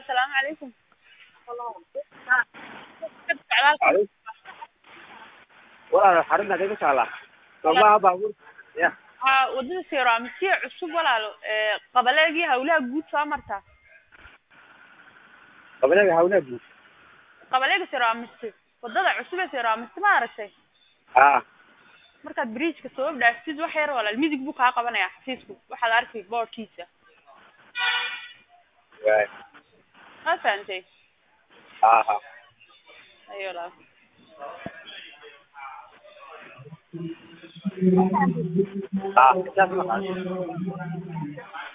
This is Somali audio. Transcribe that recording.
السلام عليكم Alo. Walaal xarinta kaga taala. Soomaha baabuur. Ya. haa wadada seeraamisiya cusub walaalo ee qabaleegii hawlaha guud soo martaa Qabanaga hawna guud. qabaleega seeraamisi wadada cusub ee seeraamisi ma aragtay Ah. markaad bridgeka soo dhaaftid wax yar walaal midig buu kaa qabanaya xafiisku waxaad arkay boorkiisa Waay. ma fahantay Ah. ayo walaal Ah, sidaas ma qaado.